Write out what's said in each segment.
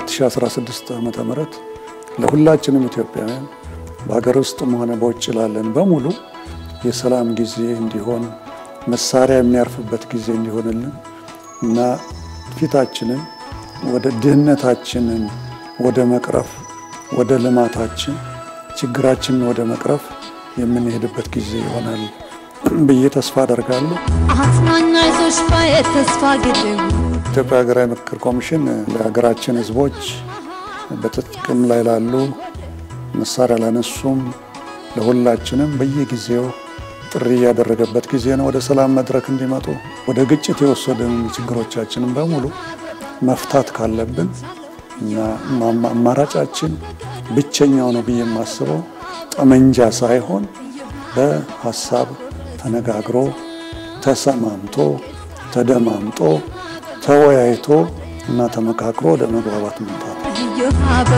2016 ዓመተ ምህረት ለሁላችንም ኢትዮጵያውያን በሀገር ውስጥም ሆነ በውጭ ላለን በሙሉ የሰላም ጊዜ እንዲሆን መሳሪያ የሚያርፍበት ጊዜ እንዲሆንልን እና ፊታችንን ወደ ድህነታችንን ወደ መቅረፍ ወደ ልማታችን ችግራችንን ወደ መቅረፍ የምንሄድበት ጊዜ ይሆናል ብዬ ተስፋ አደርጋለሁ። አጽናኝ አይዞሽ ባየ ተስፋ ግድቡ ኢትዮጵያ ሀገራዊ ምክክር ኮሚሽን ለሀገራችን ሕዝቦች በጥቅም ላይ ላሉ መሳሪያ ላነሱም ለሁላችንም በየጊዜው ጥሪ ያደረገበት ጊዜ ነው። ወደ ሰላም መድረክ እንዲመጡ ወደ ግጭት የወሰደን ችግሮቻችንን በሙሉ መፍታት ካለብን እና አማራጫችን ብቸኛው ነው ብዬ የማስበው ጠመንጃ ሳይሆን በሀሳብ ተነጋግሮ ተሰማምቶ ተደማምጦ ተወያይቶ እና ተመካክሮ ወደ መግባባት መምጣት ነው። እዮሃ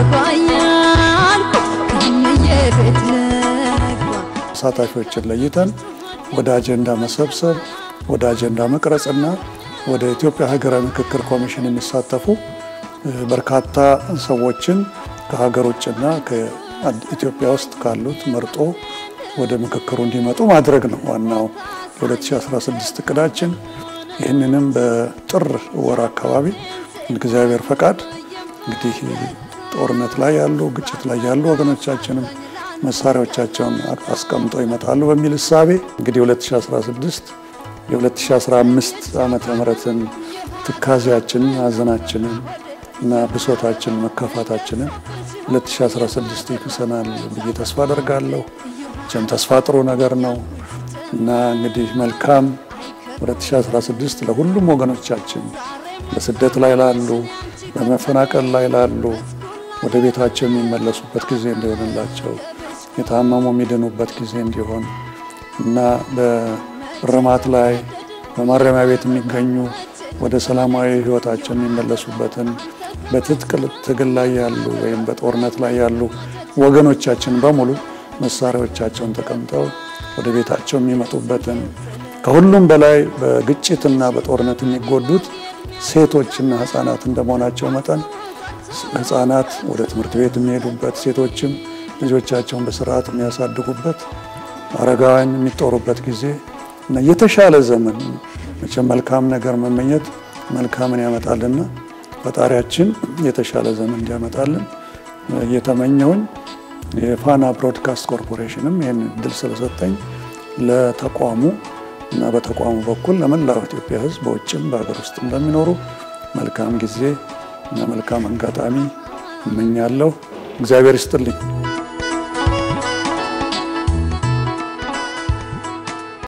አበባያልኩ ከምዬ ቤት ልግባ ተሳታፊዎችን ለይተን ወደ አጀንዳ መሰብሰብ ወደ አጀንዳ መቅረጽና ወደ ኢትዮጵያ ሀገራዊ ምክክር ኮሚሽን የሚሳተፉ በርካታ ሰዎችን ከሀገር ውጭና ከኢትዮጵያ ውስጥ ካሉት መርጦ ወደ ምክክሩ እንዲመጡ ማድረግ ነው ዋናው የ2016 እቅዳችን። ይህንንም በጥር ወር አካባቢ እግዚአብሔር ፈቃድ እንግዲህ ጦርነት ላይ ያሉ ግጭት ላይ ያሉ ወገኖቻችንም መሳሪያዎቻቸውን አስቀምጠው ይመጣሉ በሚል እሳቤ እንግዲህ 2016 የ2015 ዓመተ ምህረትን ትካዜያችንን፣ ሀዘናችንን እና ብሶታችንን፣ መከፋታችንን 2016 ይክሰናል ብዬ ተስፋ አደርጋለሁ። ቸም ተስፋ ጥሩ ነገር ነው እና እንግዲህ መልካም 2016 ለሁሉም ወገኖቻችን በስደት ላይ ላሉ፣ በመፈናቀል ላይ ላሉ ወደ ቤታቸው የሚመለሱበት ጊዜ እንዲሆንላቸው የታመሙ የሚድኑበት ጊዜ እንዲሆን እና በእርማት ላይ በማረሚያ ቤት የሚገኙ ወደ ሰላማዊ ሕይወታቸው የሚመለሱበትን በትጥቅ ትግል ላይ ያሉ ወይም በጦርነት ላይ ያሉ ወገኖቻችን በሙሉ መሳሪያዎቻቸውን ተቀምጠው ወደ ቤታቸው የሚመጡበትን ከሁሉም በላይ በግጭትና በጦርነት የሚጎዱት ሴቶችና ሕፃናት እንደመሆናቸው መጠን ሕፃናት ወደ ትምህርት ቤት የሚሄዱበት ሴቶችም ልጆቻቸውን በስርዓት የሚያሳድጉበት አረጋውያን የሚጦሩበት ጊዜ እና የተሻለ ዘመን መቼም መልካም ነገር መመኘት መልካምን ያመጣልና ፈጣሪያችን የተሻለ ዘመን እንዲያመጣልን እየተመኘውኝ የፋና ብሮድካስት ኮርፖሬሽንም ይህን እድል ስለሰጠኝ ለተቋሙ እና በተቋሙ በኩል ለመላው ኢትዮጵያ ሕዝብ በውጭም በሀገር ውስጥ እንደሚኖሩ መልካም ጊዜ እና መልካም አጋጣሚ እመኛለሁ። እግዚአብሔር ይስጥልኝ።